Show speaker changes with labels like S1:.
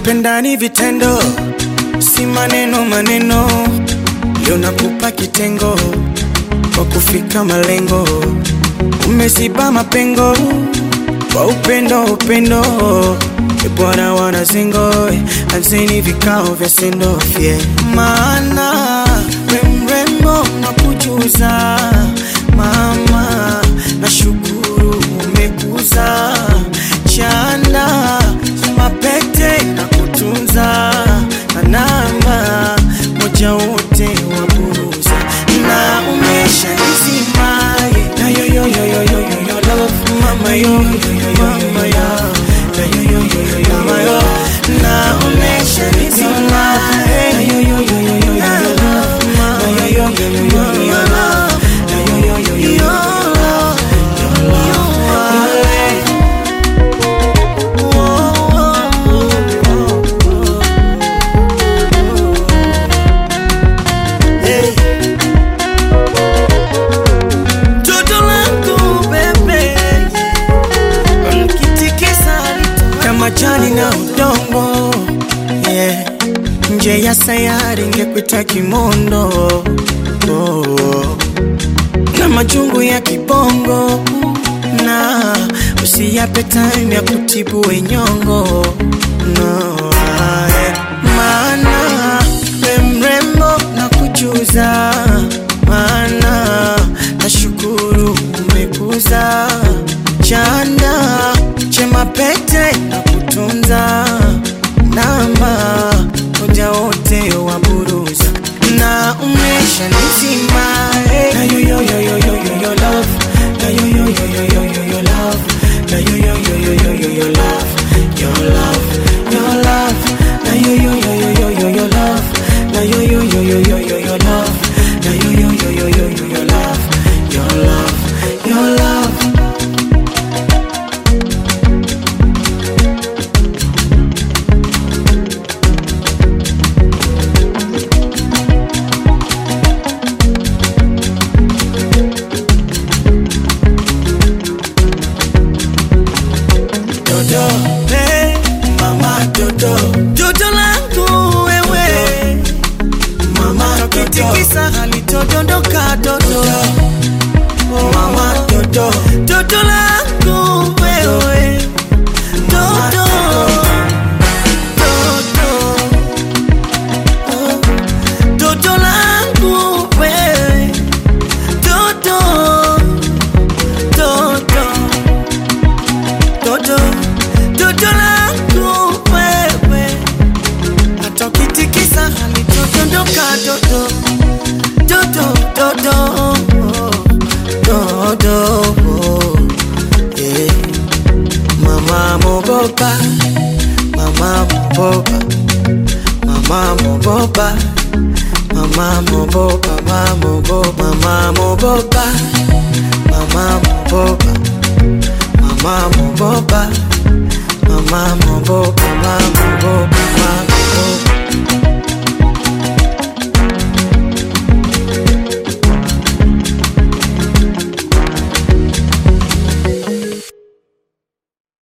S1: kupenda ni vitendo, si maneno maneno. Leo nakupa kitengo kwa kufika malengo, umeziba mapengo kwa upendo upendo. E Bwana wanazengo, anzeni vikao vya sendofye, maana we mrembo nakujuza mama, nashukuru umekuza chanda mapete na kutunza na namba moja wote wa buruza na umesha nizimaye na yo yo yo yo yo yo yo love mama yo yo yo yo mama yo na yo yo yo yo yo mama yo na umesha nizimaye na yo yo yo yo yo yo yo love mama na yo yo yo yo yo yo love na yo yo yo yo yo yo love yo love Toto langu bebe Mkitikisa kama jani na udongo yeah. Nje ya sayari ngekuita kimondo oh. Na majungu ya kibongo na usiyape time ya kutibu wenyongo no, yeah. Maana we mrembo na kujuza maana nashukuru umekuza chanda chema pete na kutunza namba moja wote wa buruza na umesha nizima eh. na yo yo yo yo yo yo yo love na yo yo yo yo yo yo yo love na yo yo yo yo yo yo yo love your love your love na yo yo yo yo yo yo yo love na yo yo yo yo yo yo yo love na yo yo yo yo yo yo yo love your love your love Dodo, hey, mama Dodo, Dodo langu wewe, mama Tokitikisa halitodondoka Dodo, mama Dodo, Dodo langu wewe, Dodo, Dodo, oh, Dodo langu wewe, Dodo, Dodo Dodo, dodo langu wewe, hata ukitikisa halitodondoka dodo, dodo, dodo, dodo, yeah. Mama mogopa, mama mogopa, mama mogopa, mama mogopa, mama mogopa, mama mogopa, mama mogopa. Mama mogopa, mama mogopa, mama mogopa, mama